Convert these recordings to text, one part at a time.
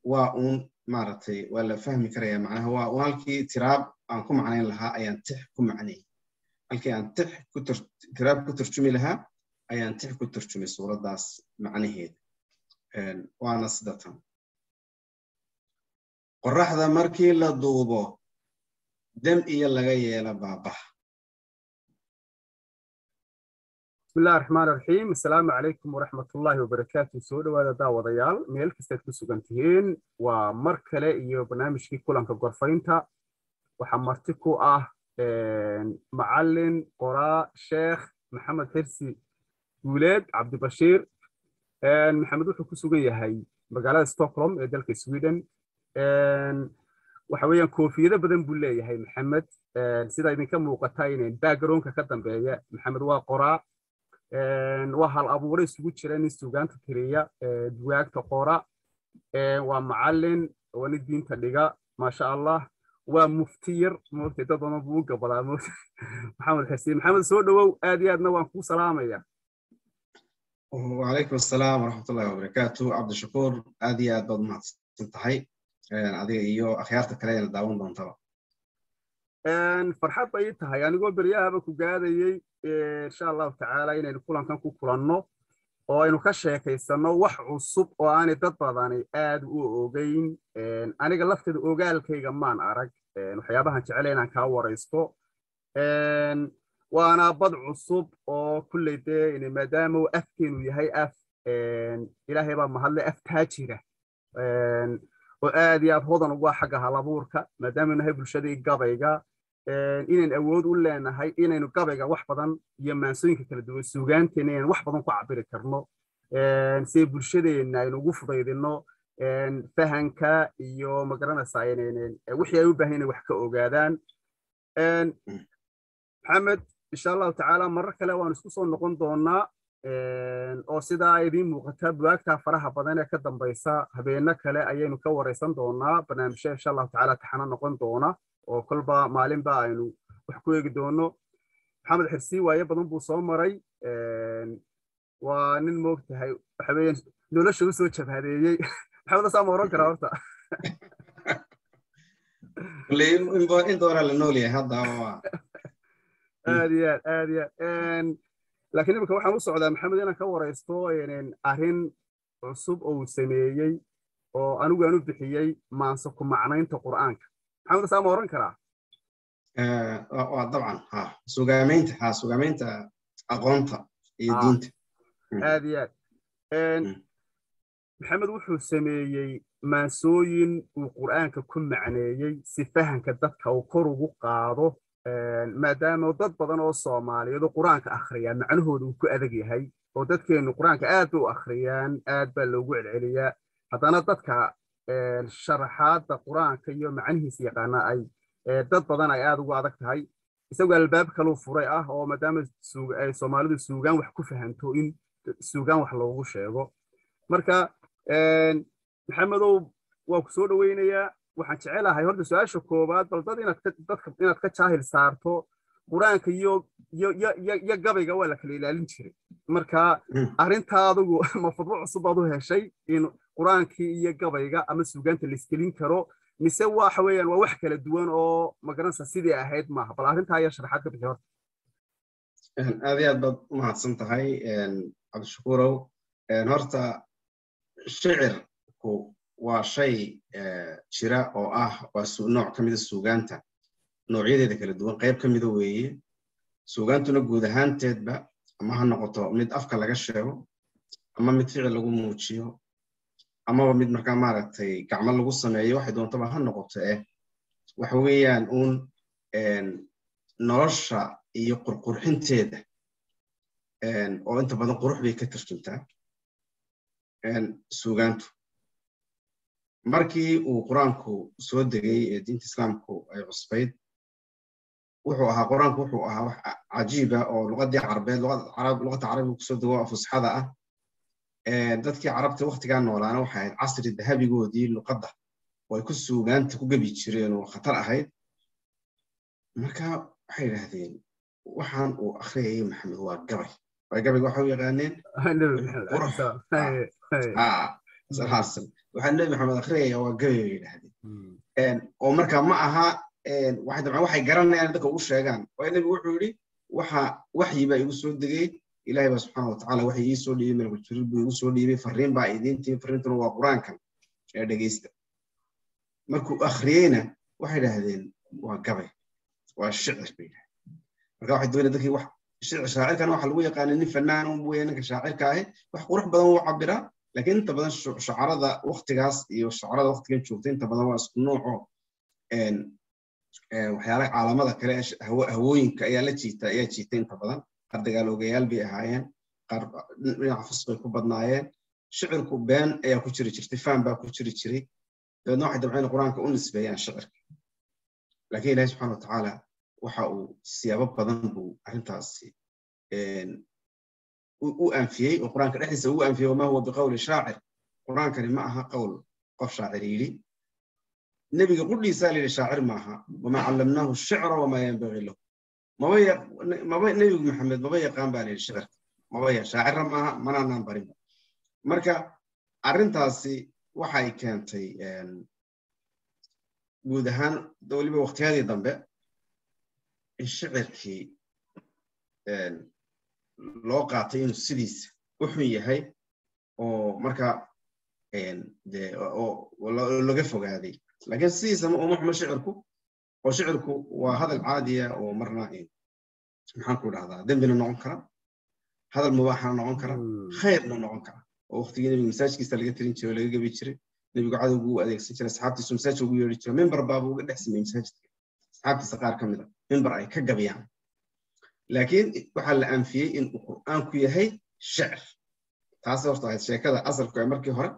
waa uun maaragtay waa la fahmi karaya macnaha waa uun halkii tiraab aan ku macnayn lahaa ayaan tix ku macnayay halkii aan tix ku tiraab ku turjumi lahaa ayaan tix ku turjumay suuraddaas macnaheeda waana sida tan qorraxda markii la duubo dam iyo laga yeela baabaha bismillahi raxmaan raxiim assalaamu calaykum waraxmatullaahi wabarakaatu soo dhowaada daawadayaal meel kastaad ku sugan tihiin waa mar kale iyo barnaamijkii kulanka gorfaynta waxaa marti ku ah macallin qoraa sheekh maxamed xirsi guuleed cabdibashiir maxamed wuxuu ku sugan yahay magaalada stockholm ee dalka sweden waxa weeyaan koofiyado badan buu leeyahay maxamed sida idinka muuqata inayn backgroundka ka dambeeya maxamed waa qoraa waa hal abuure isugu jira nin sugaanta tiriya duwaagta qora waa macallin waa nin diinta dhiga maasha allah waa muftiyar moogtay dad badan buu u gabadaa maxamed xisiin maxamed soo dhowow aad iyo aadna waan kuu salaamaya wacalaykum assalaam waraxmatullahi wabarakaatu cabdishakuur aad iyo aad baad umahadsan tahay adiga iyo akhyaarta kale eena daawan doontaba farxad bay ii tahay anigoo beryahaba ku gaadayey insha allahu tacaala inaynu kulankan ku kulanno oo aynu ka sheekaysanno wax cusub oo aanay dad badani aad u ogeyn aniga lafteeda ogaalkayga maan arag waxyaabahan jecela inaan kaa waraysto waana bad cusub oo kulley dee maadaama uu afkeenu yahay af ilaahay baa mahadle af taajira oo aad iyo aad hodan ugu ah xagga halabuurka maadaama nahay bulshadii gabayga inayn awood u leenahay inaynu gabayga wax badan iyo maansooyinka kala duwan suugaanteena inaynu wax badan ku cabiri karno si bulshadeenna aynu ugu fudaydino fahanka iyo magaranaysaa wixii ay u baahan inay wax ka ogaadaan maxamed insha allahu tacaala marar kale waan isku soo noqon doonaa oo sidaa idiin muuqata buwaagta faraha badan ee ka dambaysa habeeno kale ayaynu ka waraysan doonaa barnaamijya insha allahu tacaala taxano noqon doona oo kolba maalinba aynu wax ku eegi doono maxamed xirsi waaye badan buu soo maray waa nin moogtahay waxa weeyaan nolosha u soo jabhadeeyey maxamed asaa ma oran karaa horta in doonaa la nool yahay hadda aad iyo aad aad iyo aad laakiin imika waxaan u socdaa maxamed inaan ka waraysto arrin cusub oo uu sameeyey oo anigu aan u bixiyey maanse ku macnaynta qur'aanka maxamed asaa ma oran karaa waa dabcan ha sugaamaynta ha sugaamaynta aqoonta iyo diinta aad iyo aad maxamed wuxuu sameeyey maansooyin uu qur'aanka ku macneeyey si fahanka dadka uu kor ugu qaado maadaama dad badan oo soomaaliyeed oo qur-aanka akhriyaa macnahooda uu ku adag yahay oo dadkeennu qur-aanka aad bay u akhriyaan aad baa loogu celceliyaa haddana dadka sharaxaadda qur-aanka iyo macnihiisa yaqaana ay dad badan ay aad ugu adag tahay isagoo albaab kaluu furay ah oo maadaama ay soomaalidu suugaan wax ku fahanto in suugaan wax loogu sheego marka maxamedow waa ku soo dhoweynayaa waxaan jecelahay horta su-aasha koowaad bal dad inaad ka jaahil saarto qur-aanka iyo iyo gabayga waa la kala ilaalin jiray marka arrintaa adugu ma fudbo cusub baad u heshay in qur-aankii iyo gabayga ama suugaanta laiskelin karo mise waxa weeyaan waa wax kala duwan oo magaranaysa sidii ahayd maaha bal arrintaa ayaa sharaxaad ka bixi horta aad iyo aad baad u mahadsan tahay cabdishakuurow horta shicirku waa shay jira oo ah waa nooc ka mida suugaanta noocyadeeda kala duwan qayb ka mida weeye suugaantuna guud ahaanteedba ama ha noqoto mid afka laga sheego ama mid ficil lagu muujiyo amaba mid markaa maaragtay gacmo lagu sameeyo waxay doontaba ha noqoto eh waxa weeyaan uun nolosha iyo qurqurxinteeda oo inta badan qurux bay ka tarjuntaa suugaantu markii uu qur-aanku soo degay ee diinta islaamku ay cusbayd wuxuu ahaa qur-aanku wuxuu ahaa wax cajiiba oo luqadii carabeed luqadda carabiga kusoo dego fusxada ah dadkii carabta waktigaa noolaana waxay ahayd casri dahabigoodii luqadda oo ay ku suugaanta ku gebi jireen oo khatar ahayd marka waxay yidhaahdeen waxaan uu akhriyayay maxamed waa gabay gabayga waxa u yaqaaneen waxaa nebi maxamed akhriyaya waa gabay bay yidhaahdeen oo marka ma aha waxay dabcan waxay garanayaan dadka ugu sheegaan waayo nebigu wuxuu yidhi waxa waxyi baa igu soo degay ilaahay baa subxaana watacaala waxay ii soo dhiibay malakul jibriil buu igu soo dhiibay farriin baa idiin timi farriintuna waa qur-aankan ee dhegeysta markuu akhriyeyna waxay idhaahdeen waa gabay waa shicir bay yidhahdeen marka waxay doonaya dadkii wax shicir shaacirkana waxa lagu yaqaana nin fanaan un weeye ninka shaacirka ahi wax qurux badan wuu cabiraa laakiin inta badan shucarada waktigaas iyo shucarada waktigan joogta inta badan waa isku nooco waxyaalaha caalamada kale hawooyinka ayaa la jiita ayaa jiita inta badan qaar dagaalogayaal bay ahaayeen qaar dhinaca fasqay ku badnaayeen shicirku been ayaa ku jiri jirtay faan baa ku jiri jiray dabeedna waxay dabceen qur-aanka u nisbeeyaan shicirka laakiin ilahi subxana watacaala waxa uu siyaabo badan buu arrintaasi u anfiyey oo qur-aanka dhexdiisa ugu anfiyey wama huwa biqowli shaacir qur-aankani ma aha qowl qof shaacir yidhi nebiga qudhiisaa layidhi shaacir maaha wamaa callamnaahu shicra wamaa yanbagii lahu maba nebigu maxamed maba yaqaan baa layidhi shicirka maba shaacirra maaha manaanaan barinba marka arrintaasi waxay keentay guud ahaan weliba waqtiyadii dambe in shicirkii loo qaatay inuu sidiisa u xun yahay oo marka laga fogaaday laakiin sidiisa uma xumo shicirku oo shicirku waa hadal caadiya oo marna maxaan ku dhahdaa dembina noqon kara hadal mubaaxana noqon kara khayrna noqon kara oo waqtigii nebiga masaajkiisa laga tirin jiray oo laga gabi jiray nebigu cadowgu u adeegsan jiray asxaabtiisu masaajka ugu yeeri jiray mimbar baaba uga dhex sameeyey masaajidka asxaabtiisa qaar ka mid a mimbar ay ka gabiyaan laakiin waxaa la anfiyey in uu qur'aanku yahay shicir taas horta ahayd sheekada asalku ee markii hore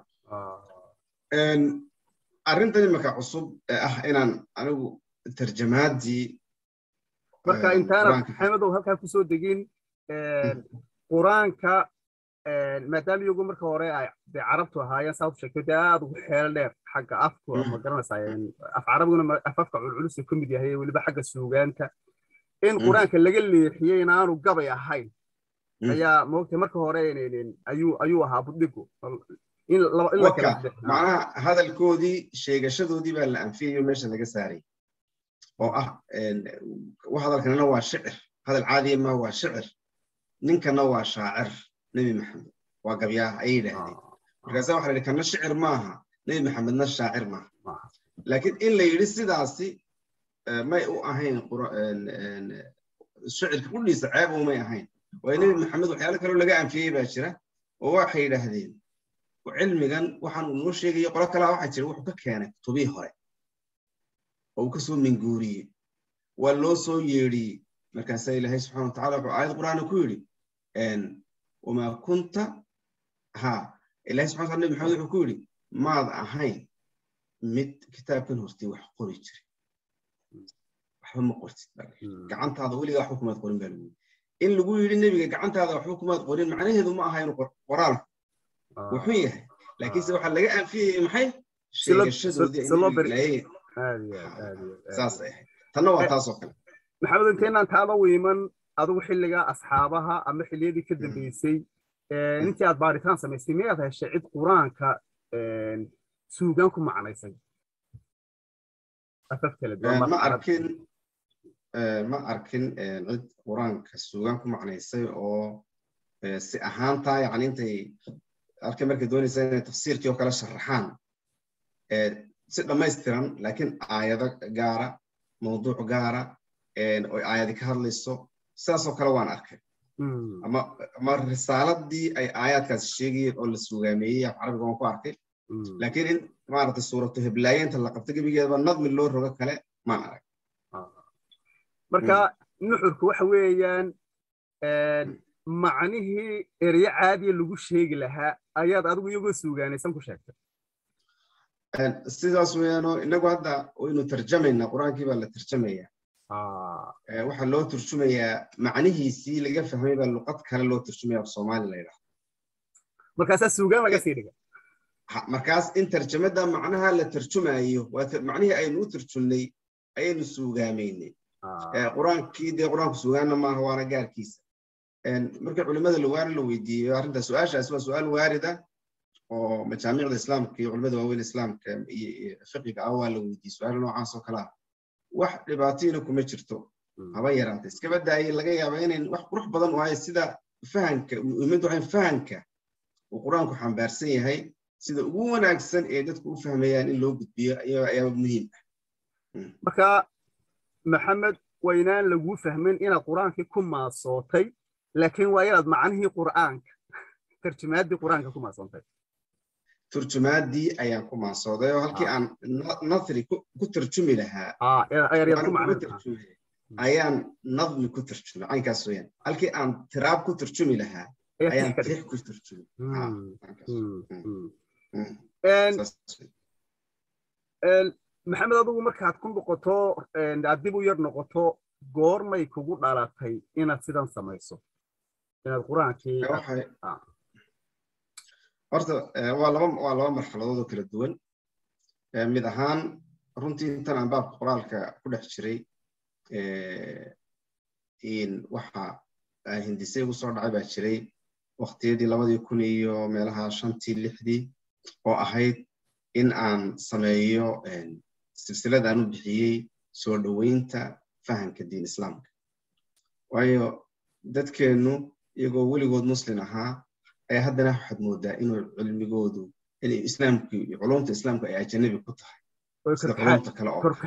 arrintan imika cusub ee ah inaan anigu tarjamaadii marka intaana maxamedow halkaa kusoo degin qur-aanka maadaama iyagu marka hore ay de carabtu ahaayeen saa u sheegtay dee aad ugu xeel dheer xagga afku ma garanaysaa af carabiguna afafka culculus ka mid yahay weliba xagga suugaanta in qur-aanka laga leexiyey inaanu gabay ahayn ayaa moogtay marka hore ayuu ayuu ahaa budhigu macnaha hadalkoodii sheegashadoodii baa la anfiyayo meesha laga saaray oo ah hadalkanina waa shicir hadal caadiya ma waa shicir ninkana waa shaacir nebi maxamed waa gabyaah ayay yidhaahdeen markaasa waxa la yidhi kana shicir maaha nebi maxamedna shaacir maaha laakiin in la yidhi sidaasi may u ahayn shicirka qudhiisa ceeb umay ahayn waayo nebi maxamed waxyaalo kaloo laga anfiyey baa jira oo waxay yidhaahdeen cilmigan waxaan uu noo sheegayo qolo kalaa waxaa jira wuxuu ka keenay kutubihii hore oo uu ka soo minguuriyey waa loo soo yeedhiyey markaasaa ilaahay subxana watacala wuxuu aayad qur'aana ku yidhi wamaa kunta ha ilahay subxana wataala nebi maxamed wuxuu ku yidhi maad ahayn mid kitaabkan hortay wax qori jiray waxba ma qortid gacantaada weligaa waxba kumaad qorin baa lagu in lagu yidhi nebiga gacantaada waxba kumaad qorin macnaheedu ma aha inuu qoraalku wuxuu yahay laakiinse waxaa laga anfiyayay maxay sheegashadoodii saas ay ahayd tanna waa taasoo kale maxamed inteenaan taaba wiiman adigu xilligaa asxaabaha ama xilliyadii ka dambeysay intii aad baaritaan samaysay miyaad heshay cid qur-aanka suugaan ku macnaysay afaf kala duwan ma arkin ma arkin cid qur-aanka suugaan ku macnaysay oo si ahaantaa yani intay arkay markay doonaysa inay tafsiirkii oo kale sharaxaan si dhammaystiran laakiin aayado gaara mawduuc gaara oo aayadi ka hadlayso sidaasoo kale waan arkay ama risaaladii ay aayaadkaasi sheegayeen oo la sugaameeyey af carabiga waan ku arkay laakiin in maaragtay suuratu heblaayenta la qabto gebigeedaba nadmi loo rogo kale maan arag marka nuxurku waxa weeyaan macnihii eryo caadiya lagu sheegi lahaa ayaad adigu iyagoo suugaanaysan ku sheegtay sidaas weeyaanoo inagu hadda waynu tarjamaynaa qur-aankii baa la tarjamaya waxaa loo turjumayaa macnihiisii laga fahmay baa luqad kale loo turjumaya af soomaali la yidhaahdo markaasaa suugaan laga sii dhiga markaas in tarjamada macnaha la tarjumayo macnihii aynu u turjumnay ayaynu suugaamaynay qur-aankii dee qur-aanku suugaanna maaha waana gaarkiisa markii culimada lawaari la weydiiyo arrinta su-aashaasi waa su-aal waarida oo majaamicda islaamka iyo culimada waaweyn islaamka iyo fiqiga ah waa la weydiiyey su-aal noocaas oo kale ah wax dhibaatiina kuma jirto haba yaraatay iska badaayay laga yaaba inayn wax qurux badan u ahay sida fahanka muhiimaddu waxay fahanka uu qur-aanku xambaarsan yahay sida ugu wanaagsan ee dadku u fahmayaan in loo gudbiyo ayaa muhiim ah marka maxamed waynaan laguu fahmin inaad qur-aankii ku maasootay laakiin waa inaad macnihii qur'aanka tarjumaaddii qur-aanka ku maasootay turjumaaddii ayaan ku maasooday oo halkii aan nathri ku tarjumi lahaa ayaan nadmi ku tarjumay caynkaas weyaan halkii aan tiraab ku tarjumi lahaa ayaan tix ku tarjumay maxamed adigu markaad ku noqoto aad dib u yar noqoto goormay kugu dhalatay inaad sidan samayso inaad qur-aankii horta waa laba waa laba marxaladood oo kala duwan mid ahaan runtii intan aan baabka qoraalka ku dhex jiray waxa hindisay ugu soo dhacay baa jiray waqtiyadii labadii kun iyo meelaha shantii lixdii oo ahayd in aan sameeyo silsilad aan u bixiyey soo dhoweynta fahamka diin islaamka waayo dadkeennu iyagoo weligood muslin ahaa ayaa haddana waxaad moodaa inuu cilmigoodu inay islaamku culumta islaamku ay ajanabi ku tahay sida culumta kale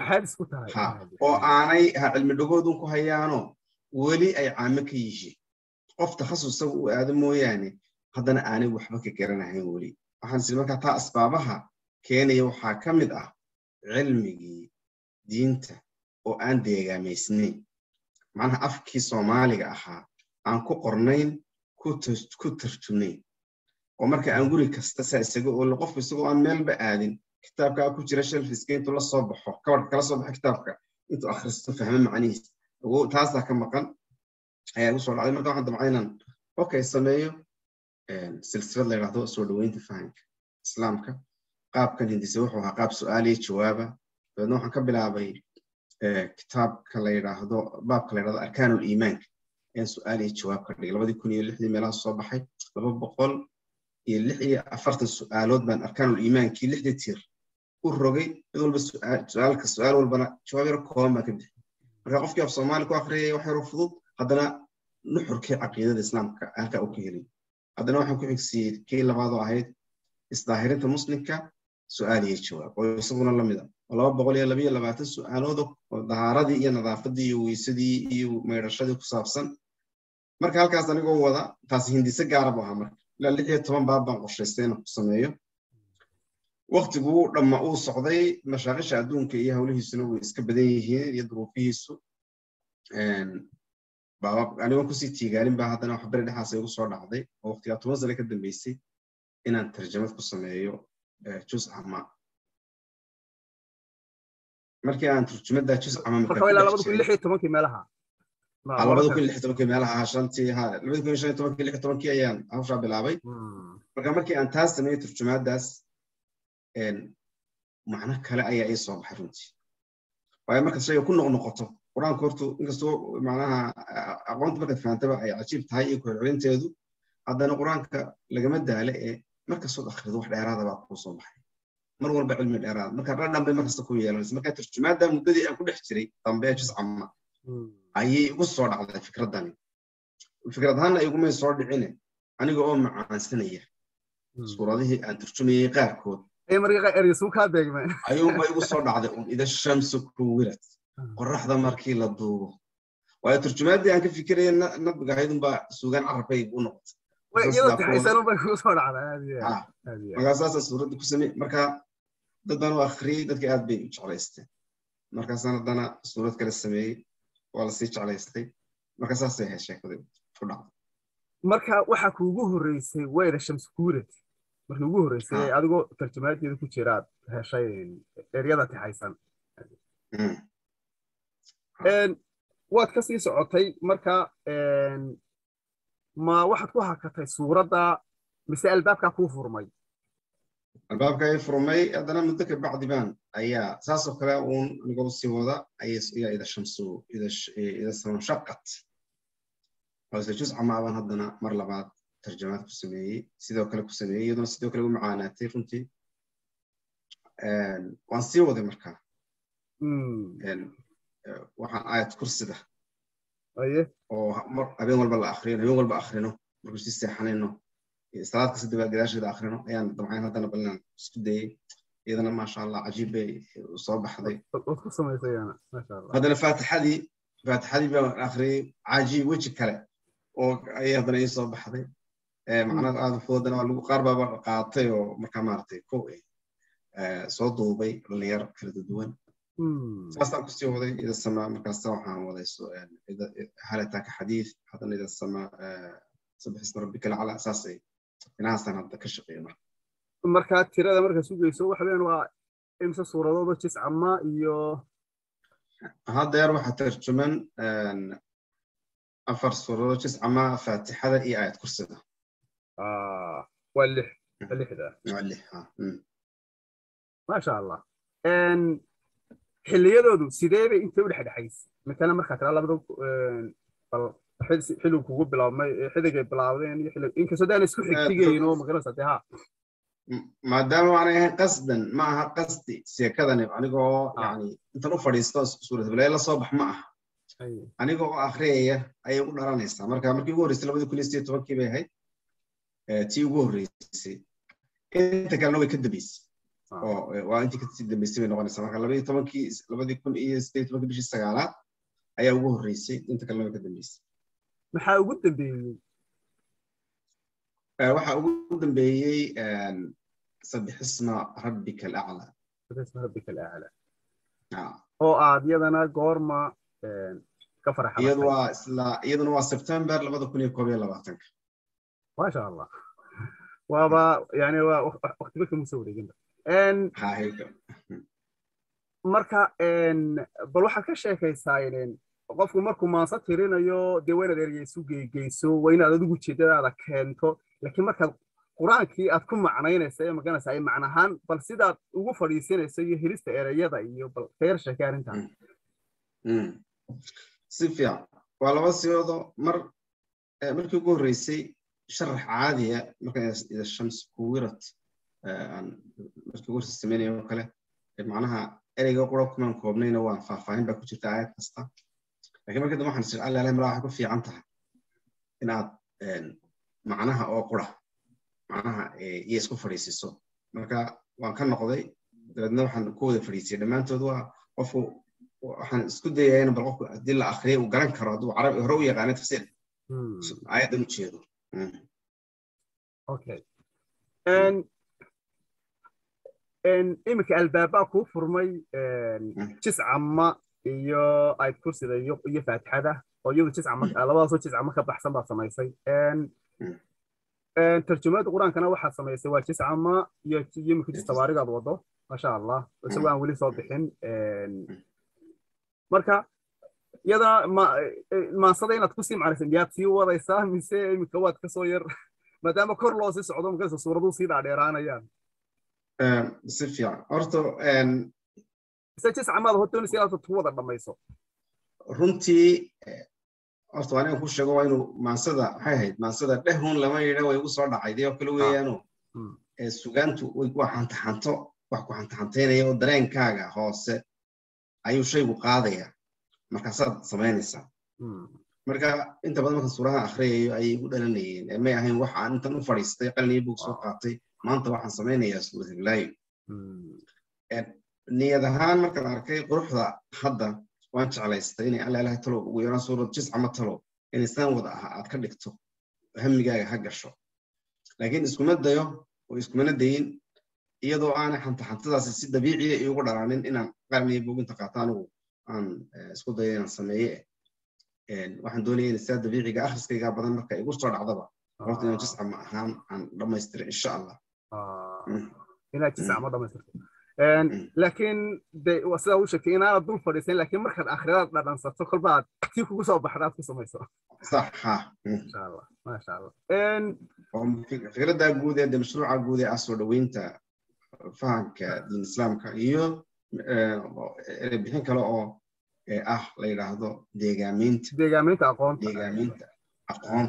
oo aanay ha cilmi dhagoodun ku hayaano weli ay caamo ka yihiin qof takhasus isaga u aado mooyaane haddana aanay waxba ka garanahayn weli waxaan siri markaa taa asbaabaha keenaya waxaa ka mid ah cilmigii diinta oo aan deegaamaysnayn macnaha afkii soomaaliga ahaa aan ku qornayn ku tarjumayn oo marka aan guri kasta saa isaga oo qofku isagoo aan meelba aadin kitaabkaa ku jira shelfiska intuu la soo baxo kabarka kala soo baxo kitaabka intuu akhristo fahmo macnihiisa taasaa ka maqan ayaa igu soo dhacday marka waxaan damcay inaan okay sameeyo silsilad la yidhahdo soo dhoweynta fahamka islaamka qaabkan hindise wuxuu ahaa qaab su-aal iyo jawaaba dabeedna waxaan ka bilaabay kitaabka la yidhaahdo baabka la yidhahdo arkaanul iimaanka ayaan su-aal iyo jawaab ka dhigay labadii kun iyo lixdii meelaha soo baxay laba boqol iyo lix iyo afartan su-aalood baan arkaanul iimaankii lixdii tiir u rogay mid walba su-aalka su-aal walbana jawaab yaro kooban baan ka bixi marka qofkii af soomaali ku akhriyay wax yaro fudud haddana nuxurkii caqiidada islaamka halkaa u ka helay haddana waxaan ku xigsiiyey kii labaadoo ahayd isdaahirinta muslimka su-aal iyo jawaab oo isaguna lamid ah oo laba boqol iyo labayo labaatan su-aalood oo dahaaradii iyo nadaafadii iyo weysadii iyo maydhashadii ku saabsan marka halkaas anigoo wada taasi hindise gaara bu ahaa marka ilaa lix iyo toban baab baan qorshaystay inaan ku sameeyo waktiguu dhamma uu socday mashaaqisha adduunka iyo hawlihiisuna way iska badan yihiin iyo duruufihiisu anigoon kusii tiigaalin baa haddana wax beri dhexaas igu soo dhacday oo waqtigaa toban sane ka dambeysay inaan tarjamad ku sameeyo jus ama markii aan turjumadda jus ama labada kun lix iyo tobankii meelaha labada kun lix tobankii meelaha shantii ha labada kun shan iyo tobankii lix tobankii ayaan hawshaa bilaabay marka markii aan taas sameeyey turjumaaddaas macno kale ayaa ii soo baxay runtii waayo markaad shayga ku noqnoqoto qur-aanku hortu inkastoo macnaha aqoonta markaad fahantaba ay cajiib tahay iyo ku-celcelinteedu haddana qur-aanka lagama daale ee markastood akhrido wax dheeraada baa kuu soo baxay mar walba cilmi dheeraad marka dhadhan bay markasta ku yeelanaysa marka turjumaadda muddadii aan ku dhex jiray dambe jiscama ayay igu soo dhacday fikraddani fikrad ahaanna igumay soo dhicine aniga oo macaansanaya suuradihii aan turjumayay qaarkood ayuunba igu soo dhacday un ida shamsu kuwirad qoraxda markii la duubo waayo turjumaaddii aan ka fikiraya nabiga ahaydunbaa suugaan carabkay u noqotay markaa saasa suuradda ku samey marka dad baan u akhriyey dadka aad bay u jeclaysteen markaasaan haddana suurad kale sameeyey waa lasii jeclaystay marka saasay ahayd sheekadii ku dhacday marka waxaa kuugu horreysay wayda shamskuurad markii ugu horreysay adigoo tarjumaadeeda ku jiraad heshay eryada tixaysan waad ka sii socotay marka ma waxaad ku hakatay suuradda mise albaabkaa kuu furmay albaabka ay furmay haddana muddo ka bacdi baan ayaa saasoo kale uun anigoo sii wada ayaa ida shamsu ida samanshaqat ose jus camaabaan haddana mar labaad tarjamaad ku sameeyey sidoo kale ku sameeyey iyaduna sidoo kale u macaanaatay runtii waan sii waday markaa waxaan aayad kursida oo habeen walba la akrino habeen walba akrino markuu sii seexanayno salaad kasta daba gadaasheeda akrino ayaan damcayn haddana balinaan isku dayey iyadana maasha allah cajiib bay soo baxday haddana faatixadii faatixadii baan akriyey cajiib weji kale oo ayay haddana ii soo baxday macnaha aada fududana waa lagu qaar baaba qaatay oo markaa maaragtay ko soo duubay dhalinyar kala duwan saasaan kusii waday ida samaa markaasa waxaan waday halataaka xadiid haddana ida samaa sabax isma rabbika lacala saasay inahaasaan hadda ka shaqeeya marka markaa tirada marka sugayso waxa weeyaan waa imse suuradooda jiscama iyo haddeer waxaa tarjuman afar suuradood jiscama faatixada iyo aayad kursida waa lix lixda waa lix maasha allah xilliyadoodu sidee bay intay u dhexdhexaysay matala markaa kala labada bal xilligu kugu bilaabmay xidigay bilaabdeen iyo xillig inkastoo daan isku xigtigayn oo magaranaysa dee ha maadaama aanay ahayn qasdan ma aha qasdi sheekadani anigoo yani intan u fadhiisto suurat bilaye la soo bax ma aha anigoo akhriyaya ayay u dhalanaysaa marka markii ugu horreysay labadii kun iyo sideed tobankii bay ahayd tii ugu horreysay inta kalena way ka dambeysay oo waa intii kasii dambeysay bay noqonaysaa marka labadii tobankii labadii kun iyo sideed tobankii bishii sagaalaad ayaa ugu horreysay inta kalena way ka dambeysay maxaa ugu dambeeyey waxaa ugu dambeeyey sabixisma rabbika alaclaa sabixisma rabbika alaclaa oo aad iyadana goorma ka farxa iyadu waa isla iyaduna waa september labada kun iyo koob iyo labaatanka maasha allah waaba yani waa waqtiba kama soo wareeginba marka bal waxaad ka sheekaysaa qofku markuu maansa tirinayo dee waa inaad ergeysu geygeyso waa inaad adigu ujeedadaada keento laakiin markaad qur-aankii aad ku macnaynaysa ee maganaysa ay macnahaan bal sidaad ugu fadhiisinayso iyo helista ereyada iyo bal kayar sheekay arrintan si fiican waa laba siyoodo mar markii ugu horreysay sharax caadiya marka ida shams kuwirat markii ugu horreysay sameynaya oo kale macnaha ereyga qura kumaan koobnayna waan faahfaahin baa ku jirta aayad kasta lakiin markii dambe waxaan sir alla ilahi mala waxay ku fiican tahay inaad macnaha oo qura macnaha iyo isku fadhiisiso marka waan ka noqday dabeedna waxaan ku wada fadhiisiyay dhammaantood waa qofku waxaan isku dayaya in bal qofku haddii la akriyo uu garan karo hadduu carabi hore u yaqaano tafsiir aayaddan u jeedo okay iminka albaabaa kuu furmay jiscama iyo ayd kursida iyo faatixada oo iyadu jiscama labadaasoo jiscama ka baxsan baad samaysay tarjumada qur-aankana waxaad samaysay waa jiscama iyo iminka jis tabaarigaad wado maasha allah isagoo aan weli soo bixin marka iyadana maansada inaad kusii macnaysa miyaad sii wadaysaa mise iminka waad kasoo yar maadaama kor loo sii socdo magaraysa suuraduu sii dhaadheeraanayaan si fiican horta mise jiscamaad hortoonaysa inaad ku wada dhammayso runtii horta waa inaan ku sheego waa inuu maansada waxay ahayd maansada dhehun lama yidha way igu soo dhacay dee oo kale weeyaano sugaantu way ku xantaxanto wax ku xantaxantaynaya oo dareenkaaga hoose ayuu shaygu qaadaya markaasaad samaynaysaa marka inta badan marka suuraha akhriyayo ayay igu dhalanayeen may ahayn wax aan intan u fadhiistay qaliniyo bug soo qaatay maanta waxaan samaynayaa suurat iblaayo niyad ahaan markaan arkay quruxda hadda waan jeclaystay inay alla ilahay talow ugu yaraan suurad jiscama talow inay saan wada aha aad ka dhigto hamigaaga ha gasho laakiin iskuma dayo oo iskumana dayin iyadoo aanay xantaxantadaasi si dabiiciya iugu dhalaanin inaan qarniyo buuginta qaato anigu aan isku dayo inaan sameeye waxaan doonaya in sidaa dabiiciga akhriskayga badan marka igu soo dhacdaba horta inaan jiscama ahaan aan dhammaystiro insha allah inaad jiscama dhammaystirto laakiin de sidaa u sheegtay inaanad dul fadhiisan laakiin markaad akhridaad dhadhansato kolba aad tii kugu soo baxda aad ku samayso sax ha masha allah masha allah fikradda guud ee de mashruuca guud ee ah soo dhoweynta fahamka diin islaamka iyo bixin kale oo ah la yidhaahdo deegaameynta deegaameynta aqoonta deegaameynta aqoonta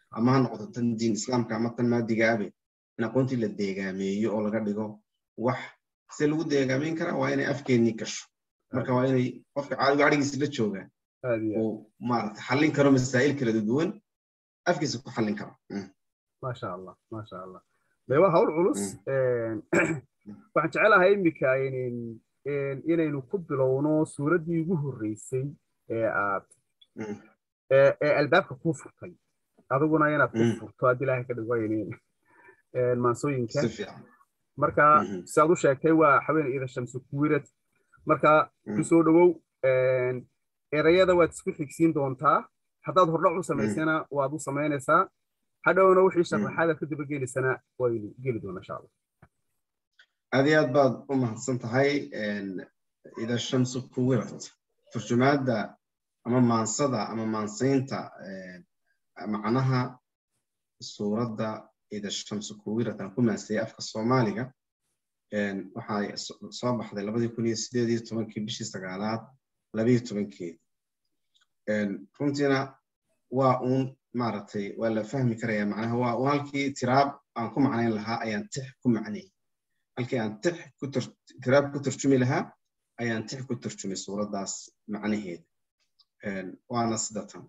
ama ha noqoto tan diin islaamka ama tan maadiga abe in aqoontii la deegaameeyo oo laga dhigo wax se lagu deegaameyn karaa waa inay afkeennii gasho marka waa inay qofka caadigu adhigiisa la joogaa uu maarata xallin karo masaa'il kala duwan afkiisa ku xallin karo maasha allah maasha allah de waa hawl culus waxaan jecelahay iminka inaynu ku bilowno suuraddii ugu horreysay ee aad ee albaabka kuu furtay adiguna inaad ku furto haddii ilaahay ka dhigo maansooyinka marka siaad u sheegtay waa haween ida shamsu kuwirad marka ku soo dhowow erayada waad isku xigsiin doontaa haddaad hordhac u samaysana waad u samaynaysaa hadhowna wixii sharaxaada ka daba gelaysana waynu geli doona insha allah aad iyo aad baad u mahadsan tahay ida shamsu kuwirat turjumaadda ama maansada ama maansaynta macnaha suuradda ida shamsu kuwirat aan ku maansayay afka soomaaliga waxay soo baxday labadii kun iyo sideed iyo tobankii bishii sagaalaad labiyo tobankeedi runtiina waa uun maaragtay waa la fahmi karaya macnaha waa un halkii tiraab aan ku macnayn lahaa ayaan tix ku macnay halkii aan tix tiraab ku turjumi lahaa ayaan tix ku turjumay suuraddaas macnaheeda waana sida tan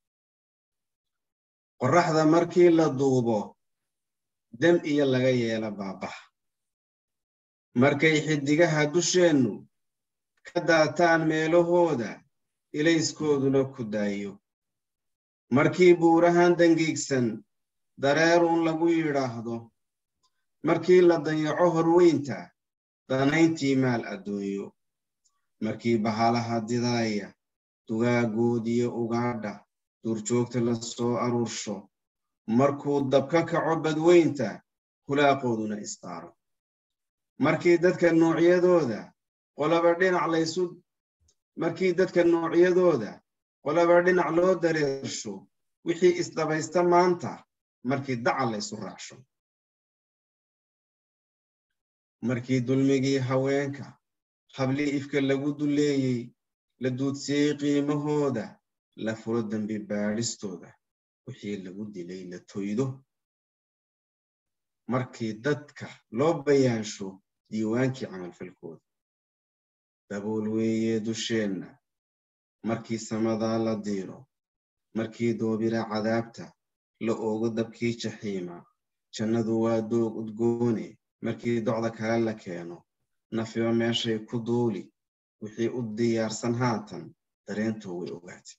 qorraxda markii la duubo dem iyo laga yeela baabaha markay xiddigaha dusheennu ka daataan meelahooda ilayskooduna ku daayo markii buurahan dangiigsan dareerun lagu yidhaahdo markii la dayaco horweynta danayntii maal adduunyo markii bahalaha didaaya dugaaggoodiyo ugaadha duurjoogta la soo aruursho markuu dabka kaco badweynta hulaaqooduna isdaaro markii dadka noocyadooda qolaba dhinac laysu markii dadka noocyadooda qolaba dhinac loo dareersho wixii isdabaysta maanta markii dacal laysu raacsho markii dulmigii haweenka hablii ifka lagu duleeyey la duudsiyey qiimahooda la furo dembi baadhistooda wixii lagu dilay la toydo markii dadka loo bayaansho diiwaankii camalfalkooda dabool weeye dusheenna markii samadaa la diiro markii doobira cadaabta la oogo dabkii jaxiima jannadu waa doog udgoone markii docda kale la keeno nafiba meeshay ku duuli wixii u diyaarsan haatan dareentoo way ogaatay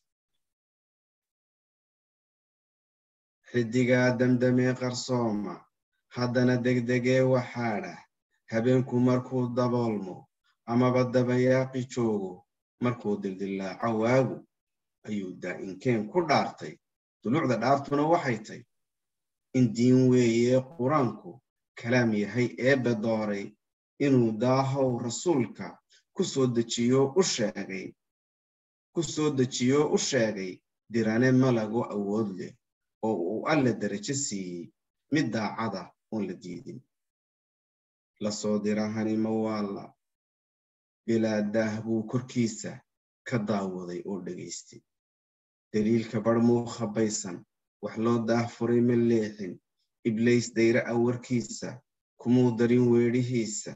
xiddigaa damdamee qarsooma haddana degdegee waxaadha habeenku markuu daboolmo amaba dabayaaqi joogo markuu dildillaaco waagu ayuu daa'inkeen ku dhaartay dulucda dhaartuna waxay tay in diin weeye qur-aanku kalaam yahay eebbe dooray inuu daahow rasuulka ku soo dejiyo u sheegay ku soo dejiyo u sheegay dirane malago awood leh oo uu alle darajo siiyey mid daacada oon la diidin la soo dirahani mawaalla bilaa daah buu korkiisa ka daawaday oo dhegaystay daliilka barhmuu khabaysan wax loo daah furay ma leexin iblays dayre awarkiisa kumuu darin weedhihiisa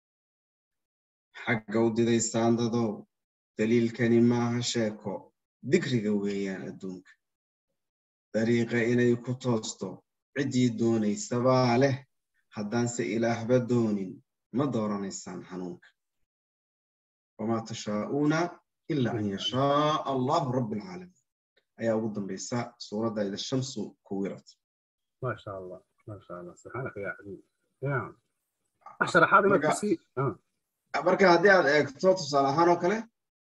xaggaw diday saandadow daliilkani maaha sheeko digriga weeyaan adduunka dariiqa inay ku toosto ciddii doonaysabaa leh haddaanse ilaahba doonin ma dooranaysaan hanuunka wamaa tashaa'uuna ila an yashaaa allahu rabbi alcaalamiin ayaa ugu dambaysa suuradda ida shamsu kuwirat maasha allah maasha allah subxaanaka yaa xabiib sharaxaad inaad kusii marka haddii aad eegto tusaale ahaan oo kale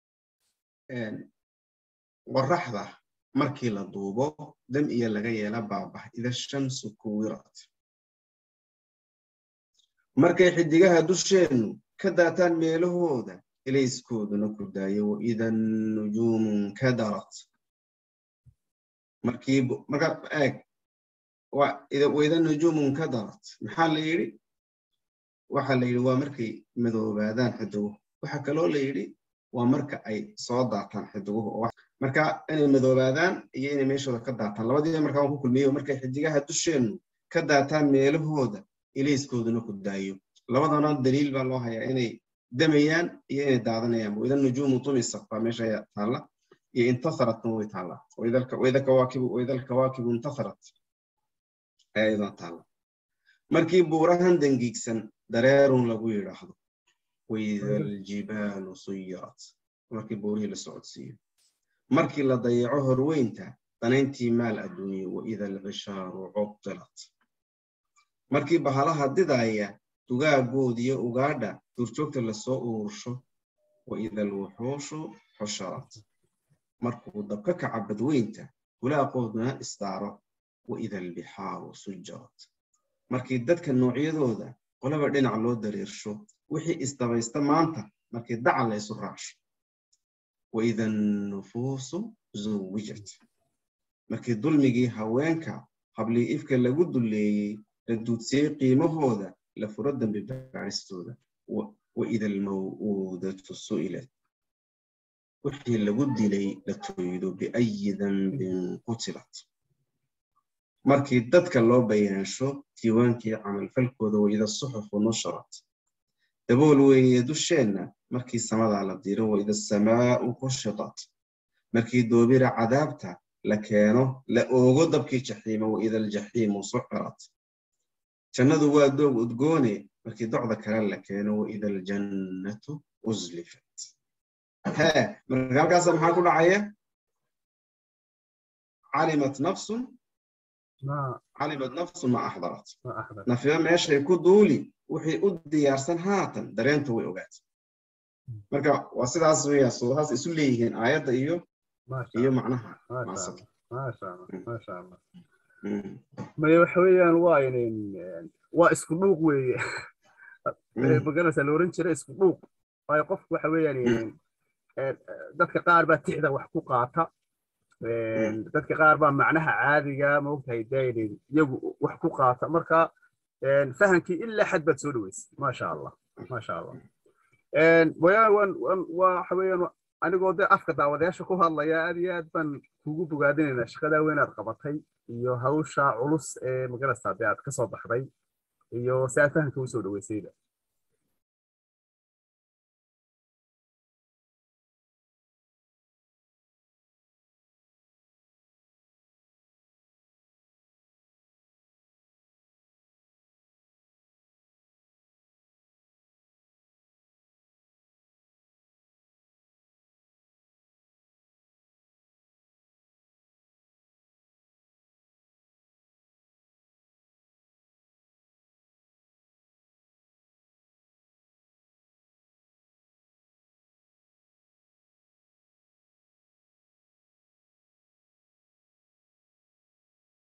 qoraxda markii la duubo dam iyo laga yeela baabah ida shamsu kuwirat markay xiddigaha dusheennu ka daataan meelahooda ilayskooduna ku daayo waida nujuumu nkadarat markii marka eeg waida nujuumu nkadarat maxaa la yidhi waxa la yidhi waa markay madoobaadaan xidiguhu waxa kaloo la yidhi waa marka ay soo daataan xidiguhu marka inay madoobaadaan iyo inay meeshooda ka daataan labadiiba markaa waan ku kulmiyey markay xidigaha dusheennu ka daataan meelahooda ilayskooduna ku daayo labadana daliil baa loo hayaa inay damayaan iyo inay daadanayaan waida nujuumu tumisat baa meesha taalla iyo intasaratna way taallaa waida alkawaakibu intasarat ayaa iyadana taalla markii buurahan dangiigsan dareerun lagu yidhaahdo waida aljibaalu suyirat markii buurihii la socodsiiyo markii la dayaco horweynta danayntii maal adduunye waida alcishaaru cubtilat markii bahalaha didaaya dugaaggoodiyo ugaadha duurjoogta lasoo urursho waida alwuxuushu xusharat markuu dabka kaca badweynta hulaaqooduna isdaaro waida albixaaru sujarat markii dadka noocyadooda qolaba dhinac loo dariirsho wixii isdabaysta maanta markii dacal la ysu raacsho waida annufuusu zuwijat markii dulmigii haweenka hablii ifka lagu dulleeyey la duudsiyey qiimahooda la furo dambi baaristooda waida almaw'uudatu su'ilat wixii lagu dilay la tooydo biayi dambin qutilat markii dadka loo bayaansho diiwaankii camalfalkooda waida suxufu nusharat dabool weeye dusheenna markii samadaa la diro waida asamaa'u kushitat markii doobira cadaabta la keeno la oogo dabkii jaxiimo waida aljaxiimu suxirat jannadu waa doog udgoone markii docda kale la keeno waida aljannatu uslifat hee marka halkaasa maxaa ku dhacaya calimat nafsun calimat nafsun ma axdarat nafiba meeshay ku duuli wixii u diyaarsan haatan dareentu way ogaatay marka waa sidaas weya suurahaas isu leeyihiin aayadda iyo iyo macnaha maya waxa weeyaan waa inin waa isku dhuuq weeye magarasa la oran jira isku dhuuq waayo qofku waxa weeyaan dadka qaar baa tixda wax ku qaata dadka qaar baa macnaha caadiga maogtahay daydin iyagu wax ku qaata marka fahamkii ilaa xad baad soo dhaweysay maasha allah maasha allah waxa weeyaan anigoo dee afka daawadayaasha ku hadlaya aad iyo aad baan kugu bogaadinaynaa shaqadaa weynaad qabatay iyo hawsha culus ee magarasa dee aad ka soo baxday iyo si aad fahamka u soo dhaweysayda